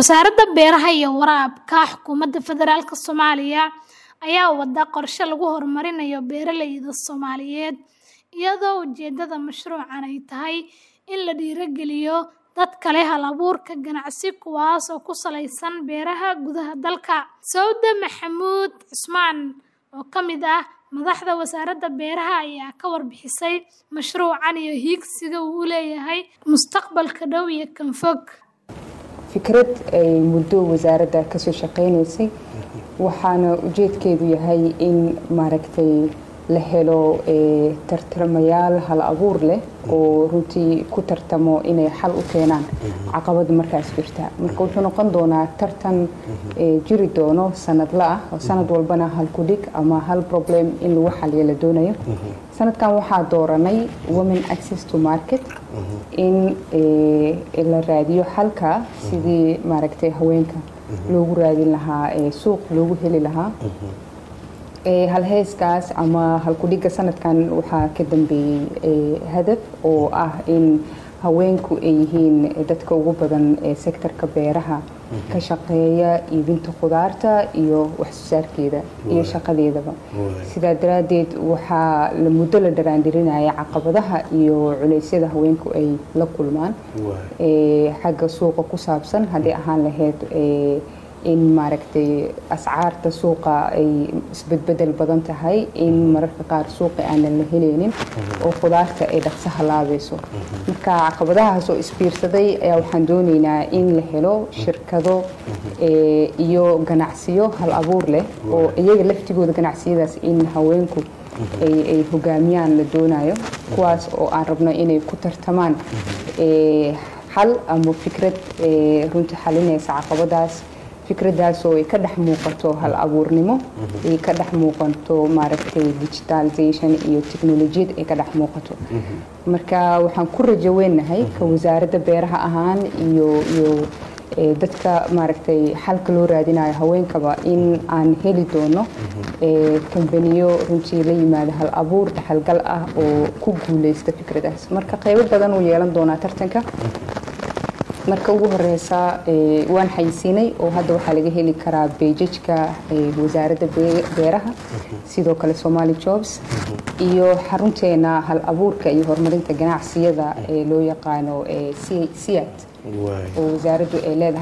Wasaaradda Beeraha iyo Waraabka Xukuumadda Federaalka Soomaaliya ayaa wada qorshe lagu horumarinayo beeralayda Soomaaliyeed iyadoo ujeedada mashruucan ay tahay in la dhiirrigeliyo dadka leh hal-abuurka ganacsi kuwaas oo ku saleysan beeraha gudaha dalka. Sowde Maxamuud Cusmaan oo ka mid ah madaxda wasaaradda beeraha ayaa ka warbixisay mashruucan iyo hiigsiga uu u leeyahay mustaqbalka dhow iyo kan fog. fikrad ay muddo wasaaradda kasoo shaqeynaysay waxaana ujeedkeedu yahay in maaragtay la helo tartamayaal hal abuur leh oo runtii ku tartamo inay xal u keenaan caqabada markaas jirta marka wuxuu noqon doonaa tartan jiri doono sanadla ah oo sanad walbana hal kudhig ama hal problem in lagu xaliyo la doonayo sanadkan waxaa dooranay women access to market in la raadiyo xalka sidii maaragtay haweenka loogu raadin lahaa suuq loogu heli lahaa halheyskaas ama halkudhiga sanadkan waxaa ka dambeeyey hadaf oo ah in haweenku ay yihiin dadka ugu badan ee sektorka beeraha ka shaqeeya iibinta khudaarta iyo waxsoosaarkeeda iyo shaqadeedaba sidaa daraaddeed waxaa muddo la dharaandhirinaya caqabadaha iyo culeysyada haweenku ay la kulmaan xagga suuqa ku saabsan hadday ahaan lahayd in maaragtay ascaarta suuqa ay isbedbedel badan tahay in mararka qaar suuqa aanan la heleynin oo khudaarta ay dhaqso halaabayso marka caqabadahaas oo isbiirsaday ayaa waxaan dooneynaa in la helo shirkado iyo ganacsiyo hal abuur leh oo iyaga laftigooda ganacsiyadaas in haweenku ay hogaamiyaan la doonayo kuwaas oo aan rabno inay ku tartamaan xal ama fikrad runtii xalinaysa caqabadaas fikradaas oo ay ka dhex muuqato hal abuurnimo ay ka dhex muuqato maaragtay digitalization iyo technolojiyad ay ka dhex muuqato marka waxaan ku rajo weynahay ka wasaaradda beeraha ahaan iyo iyo dadka maaragtay xalka loo raadinayo haweenkaba in aan heli doono kambaniyo runtii la yimaada hal abuur dhaxalgal ah oo ku guuleysta fikradaas marka qeybo badan uu yeelan doonaa tartanka marka ugu horeysa waan xayisiinay oo hadda waxaa laga heli karaa beejajka wasaaradda beeraha sidoo kale somali jobs iyo xarunteena hal abuurka iyo horumarinta ganacsiyada ee loo yaqaano siat oo wasaaraddu ay leedahay